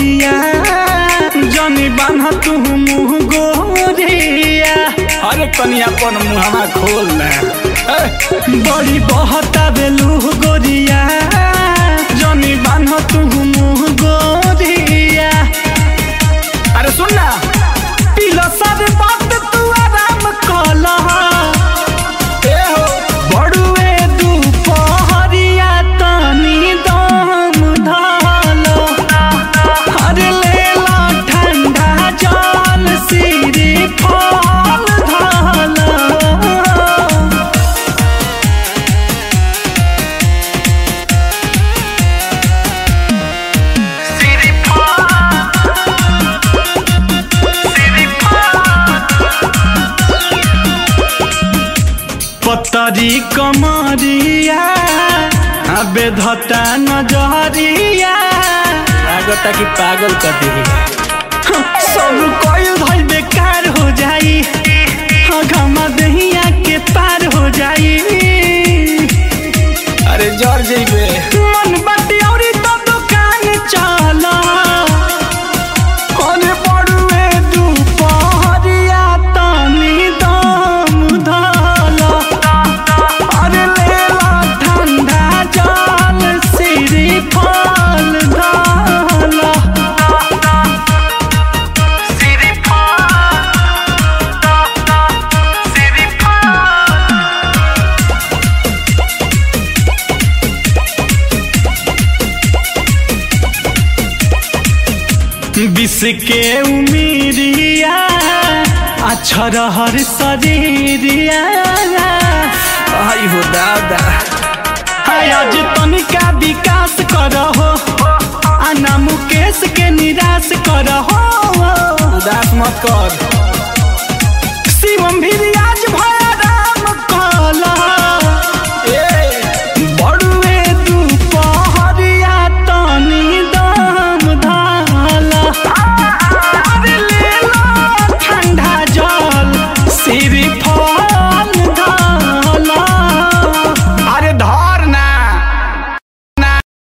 गोरिया जनी बान्ह तू मुँह गोरिया अरे कनी अपन मुहवा खोल ना बड़ी बहता बेलू गोरिया जनी बान्ह तू मुँह गोरिया अरे सुन ना पिलो सब बात तू आराम कला ए हो बड़ुए दुपहरिया तनी दम धलो अरे लेला ठंडा जल सिरी फल धलो पतरी कमरिया अबे धता नजरिया लागता कि पागल कर दी सब कोई भाई बेकार हो जाई घमा दहिया के पार हो जाई अरे जर जइबे मन बाटी औरी तो दुकान चला अरे बड़ुए दुपहरिया तनी दम धला अरे लेला ठंडा जल सिरी फल धला विष के उमीरिया अछरहर शरीरिया आई हो दादा हाय आज तनिका विकास करहो आना मुकेश के निराश करहो उदास मत कर